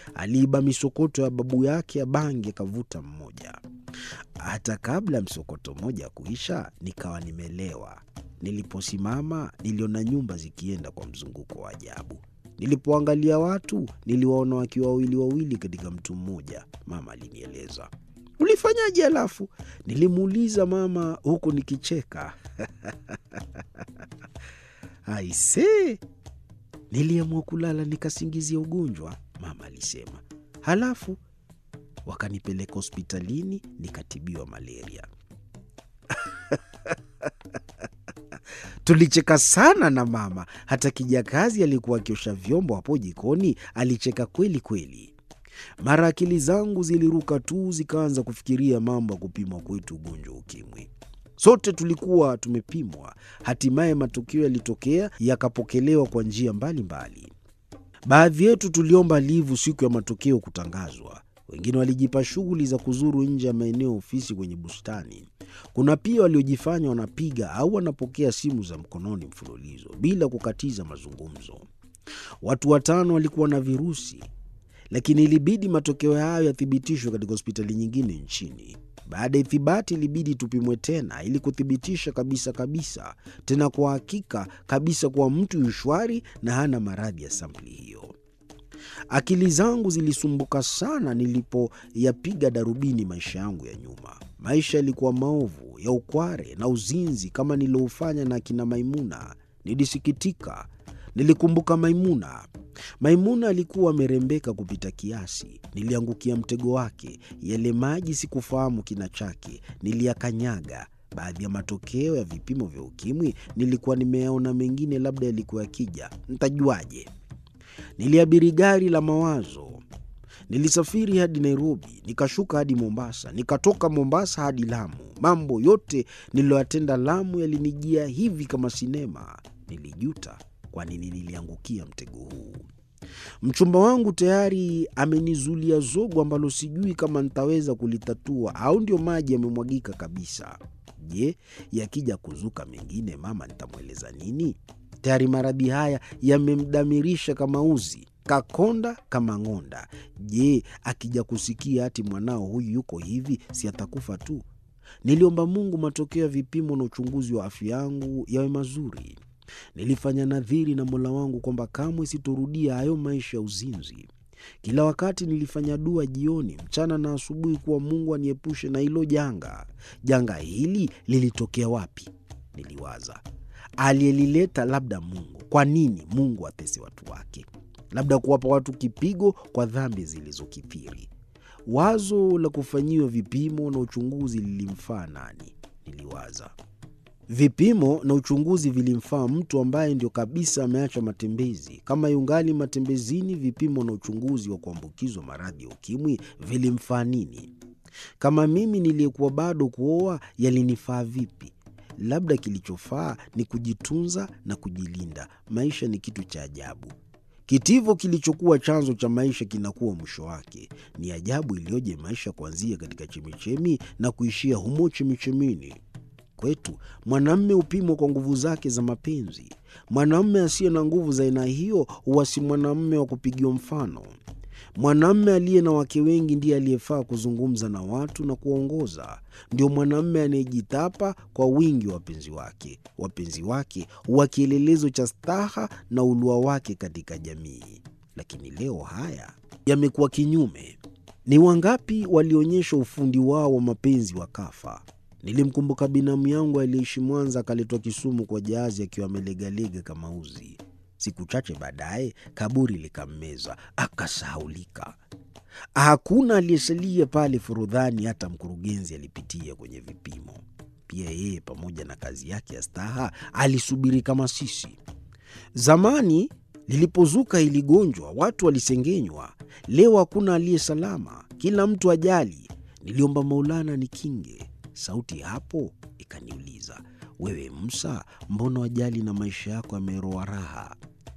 aliiba misokoto ya babu yake ya bangi akavuta mmoja. Hata kabla ya msokoto mmoja kuisha, nikawa nimelewa. Niliposimama niliona nyumba zikienda kwa mzunguko wa ajabu. Nilipoangalia watu niliwaona wakiwa wawili wawili katika mtu mmoja. Mama alinieleza. Ulifanyaje? Halafu nilimuuliza mama huku nikicheka. Aisee, niliamua kulala nikasingizia ugonjwa, mama alisema. Halafu wakanipeleka hospitalini nikatibiwa malaria. Tulicheka sana na mama. Hata kijakazi alikuwa akiosha vyombo hapo jikoni alicheka kweli kweli. Mara akili zangu ziliruka tu, zikaanza kufikiria mambo ya kupimwa kwetu ugonjwa wa ukimwi. Sote tulikuwa tumepimwa. Hatimaye matokeo yalitokea, yakapokelewa kwa njia mbalimbali. Baadhi yetu tuliomba livu siku ya matokeo kutangazwa. Wengine walijipa shughuli za kuzuru nje ya maeneo ya ofisi kwenye bustani. Kuna pia waliojifanya wanapiga au wanapokea simu za mkononi mfululizo bila kukatiza mazungumzo. Watu watano walikuwa na virusi, lakini ilibidi matokeo hayo yathibitishwe katika hospitali nyingine nchini. Baada ya ithibati, ilibidi tupimwe tena ili kuthibitisha kabisa kabisa, tena kwa hakika kabisa, kuwa mtu yu shwari na hana maradhi ya sampuli hiyo. Akili zangu zilisumbuka sana nilipoyapiga darubini maisha yangu ya nyuma. Maisha yalikuwa maovu ya ukware na uzinzi kama niliofanya na akina Maimuna. Nilisikitika. Nilikumbuka Maimuna. Maimuna alikuwa amerembeka kupita kiasi. Niliangukia mtego wake. Yale maji sikufahamu kina chake, niliyakanyaga. Baadhi ya matokeo ya vipimo vya ukimwi nilikuwa nimeyaona, mengine labda yalikuwa yakija, ntajuaje? Niliabiri gari la mawazo. Nilisafiri hadi Nairobi, nikashuka hadi Mombasa, nikatoka Mombasa hadi Lamu. Mambo yote niliyoyatenda Lamu yalinijia hivi kama sinema. Nilijuta kwa nini niliangukia mtego huu. Mchumba wangu tayari amenizulia zogo ambalo sijui kama nitaweza kulitatua au ndio maji yamemwagika kabisa. Je, yakija kuzuka mengine, mama nitamweleza nini? Tayari maradhi haya yamemdamirisha kama uzi, kakonda kama ng'onda. Je, akija kusikia ati mwanao huyu yuko hivi, si atakufa tu? Niliomba Mungu matokeo ya vipimo na uchunguzi wa afya yangu yawe mazuri. Nilifanya nadhiri na Mola wangu kwamba kamwe sitorudia hayo maisha ya uzinzi. Kila wakati nilifanya dua jioni, mchana na asubuhi, kuwa Mungu aniepushe na hilo janga. Janga hili lilitokea wapi? Niliwaza. Aliyelileta labda Mungu. Kwa nini Mungu atese watu wake? Labda kuwapa watu kipigo kwa dhambi zilizokithiri. Wazo la kufanyiwa vipimo na uchunguzi lilimfaa nani? Niliwaza. Vipimo na uchunguzi vilimfaa mtu ambaye ndio kabisa ameacha matembezi. Kama yungali matembezini, vipimo na uchunguzi wa kuambukizwa maradhi ya ukimwi vilimfaa nini? Kama mimi niliyekuwa bado kuoa, yalinifaa vipi? Labda kilichofaa ni kujitunza na kujilinda. Maisha ni kitu cha ajabu. Kitivo kilichokuwa chanzo cha maisha kinakuwa mwisho wake. Ni ajabu iliyoje maisha kuanzia katika chemichemi na kuishia humo chemichemini. Kwetu mwanamme hupimwa kwa nguvu zake za mapenzi. Mwanamme asiye na nguvu za aina hiyo huwa si mwanamme wa kupigiwa mfano. Mwanamme aliye na wake wengi ndiye aliyefaa kuzungumza na watu na kuwaongoza. Ndio mwanamme anayejitapa kwa wingi wa wapenzi wake. Wapenzi wake huwa kielelezo cha staha na ulua wake katika jamii. Lakini leo haya yamekuwa kinyume. Ni wangapi walionyesha ufundi wao wa mapenzi wakafa? Nilimkumbuka binamu yangu aliyeishi Mwanza, akaletwa Kisumu kwa jahazi akiwa amelegalega kama uzi. Siku chache baadaye kaburi likammeza, akasahaulika. Hakuna aliyesalia pale Forodhani, hata mkurugenzi alipitia kwenye vipimo. Pia yeye pamoja na kazi yake ya staha alisubiri kama sisi. Zamani lilipozuka hili gonjwa, watu walisengenywa. Leo hakuna aliye salama, kila mtu ajali. Niliomba Maulana nikinge. Sauti hapo ikaniuliza, wewe Musa, mbona wajali na maisha yako yameroa raha?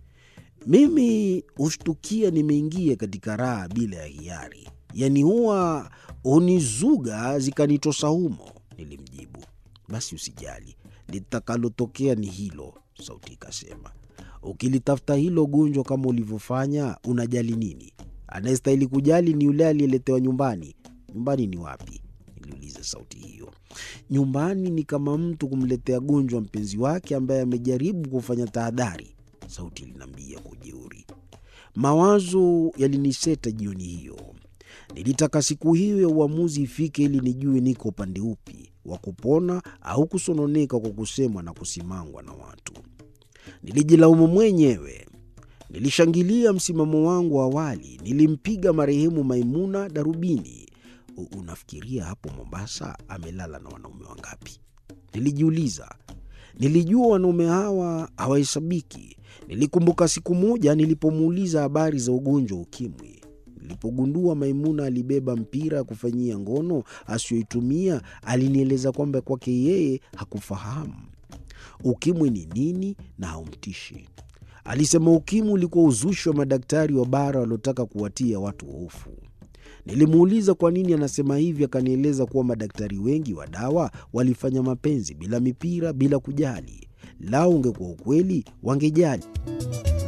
Mimi hushtukia nimeingia katika raha bila ya hiari, yaani huwa hunizuga zikanitosa humo. Nilimjibu, basi usijali, litakalotokea ni hilo. Sauti ikasema, ukilitafuta hilo gonjwa kama ulivyofanya, unajali nini? Anayestahili kujali ni yule aliyeletewa nyumbani. Nyumbani ni wapi? Niliuliza sauti hiyo. Nyumbani ni kama mtu kumletea gonjwa mpenzi wake ambaye amejaribu kufanya tahadhari, sauti iliniambia kwa ujeuri. Mawazo yaliniseta jioni hiyo. Nilitaka siku hiyo ya uamuzi ifike ili nijue niko upande upi wa kupona au kusononeka kwa kusemwa na kusimangwa na watu. Nilijilaumu mwenyewe. Nilishangilia msimamo wangu wa awali. Nilimpiga marehemu Maimuna darubini. Unafikiria hapo Mombasa amelala na wanaume wangapi? Nilijiuliza. Nilijua wanaume hawa hawahesabiki. Nilikumbuka siku moja nilipomuuliza habari za ugonjwa wa ukimwi. Nilipogundua Maimuna alibeba mpira ya kufanyia ngono asiyoitumia, alinieleza kwamba kwake yeye hakufahamu ukimwi ni nini na haumtishi. Alisema ukimwi ulikuwa uzushi wa madaktari wa bara waliotaka kuwatia watu hofu. Nilimuuliza kwa nini anasema hivi, akanieleza kuwa madaktari wengi wa dawa walifanya mapenzi bila mipira, bila kujali. Lao ungekuwa ukweli, wangejali.